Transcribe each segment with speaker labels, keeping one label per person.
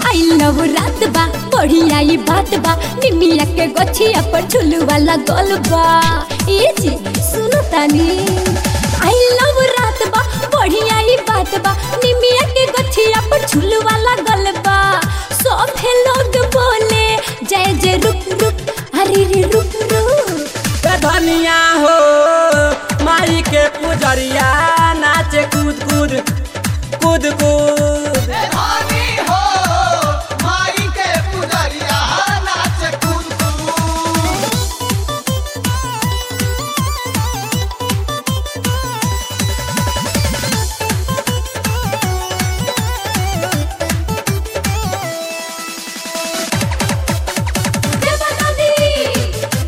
Speaker 1: I love रात बा बढ़िया ई बात बा निमिया के गछिया पर झुलू वाला गोल बा ए जी सुनो तानी आई लव रात बा बढ़िया ई बात बा निमिया के गछिया पर झुलू वाला गोल बा सब लोग बोले जय जय रुक रुक हरी रे रुक रुक
Speaker 2: ए धनिया हो माई के पुजरिया नाचे कूद कूद कूद कूद
Speaker 3: धानी हो माई के पुजरिया नाच कूद कूद
Speaker 1: जय माता दी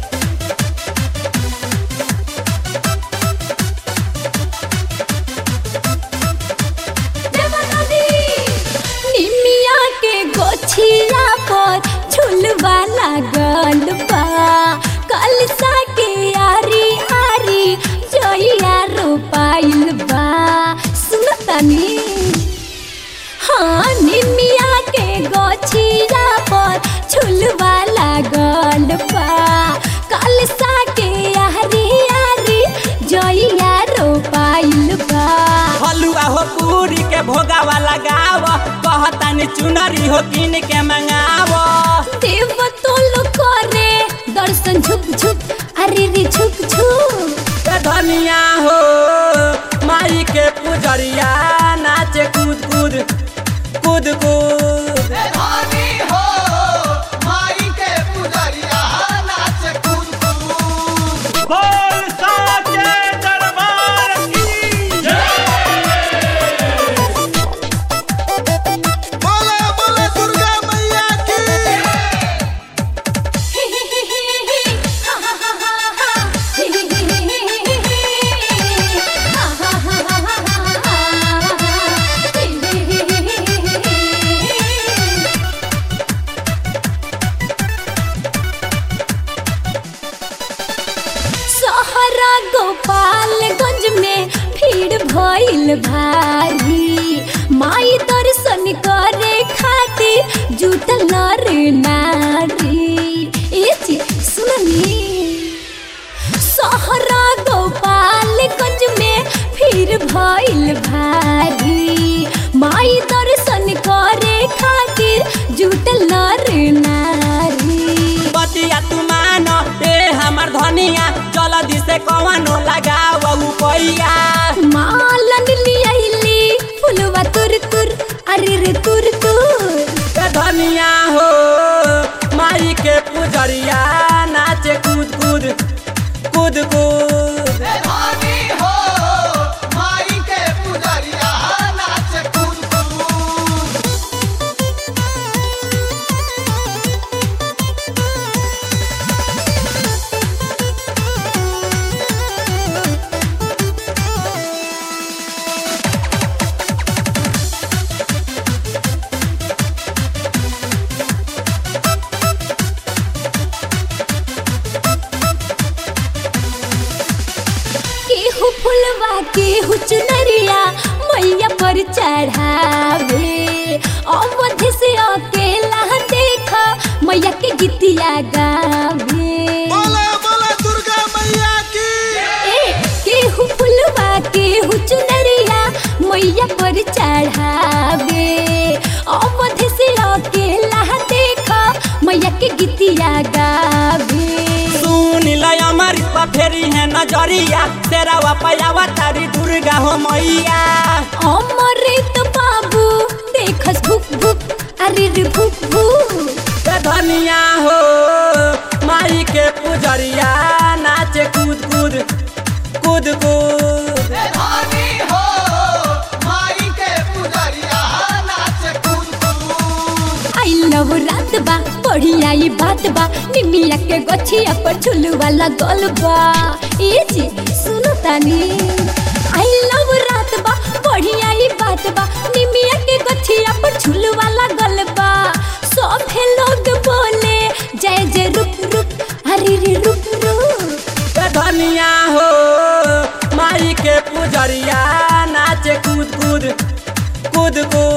Speaker 1: निमिया के गोछिया पर झुलवा लागल बा कलसा के आरी आरी जोइया रोपाइल बा सुनतनी हाँ निमिया के गोछिया पर झुलवा लागल बा कलसा के आरी आरी जोइया रोपाइल बा
Speaker 2: हलुआ हो पूरी के भोगावा लगाव कहतानी चुनरी हो किन के मंगाव
Speaker 1: देव तोल करे दर्शन झुक झुक अरे रे झुक झुक
Speaker 2: ए धनिया हो माई के पुजरिया नाचे कूद कूद कूद कूद
Speaker 3: धानी हो माई के पुजरिया नाच कूद कूद
Speaker 2: बोल साचे दरबार की
Speaker 3: बोले बोले दुर्गा मैया की
Speaker 1: सहरा गोपालगंज में भीड़ भइल भारी माई दर्शन करे खातिर जुटल नर नारी ए जी सुननी सहरा गोपालगंज में भीड़ भइल भारी माई दर्शन करे खातिर जुटल नर नारी
Speaker 2: बतिया तू मानो ए हमर धनिया जल्दी से कवनो लगाव पैया
Speaker 1: मालन लियाइली फुलवा तुर तुर अरे रे तुर तुर
Speaker 2: ए धनिया हो माई के पुजरिया नाचे कूद कूद कूद कूद
Speaker 3: धानी हो माई के पुजरिया नाच कूद कूद
Speaker 1: केहू फुलवा केहू चुनरिया मैया पर चढ़ावे अवध से अकेला देखा मैया के गीतिया गावे
Speaker 3: बोले बोले दुर्गा मैया की
Speaker 1: ए केहू फुलवा केहू चुनरिया मैया पर चढ़ावे अवध से अकेला देखा मैया के गीतिया गावे
Speaker 2: सुन ल अमर फेरी है नजरिया तेरा पयावा तारी दुर्गा हो मैया
Speaker 1: अमृत बाबू देखस भुक भुक अरे रे भुक भुक
Speaker 2: ए धनिया हो माई के पुजरिया नाचे कूद कूद कूद कूद
Speaker 3: धानी हो माई के पुजरिया नाच कूद कूद
Speaker 1: आई लव रात बा बढ़िया ई बात बा निमिया के गछिया पर झुलू वाला गोल बा ए जी सुनो तानी आई लव रात बा बढ़िया ई बात बा निमिया के गछिया पर झुलू वाला गोल बा सब लोग बोले जय जय रुक रुक हरी रे रुक रुक
Speaker 2: ए धनिया हो माई के पुजरिया नाचे कूद कूद कूद कूद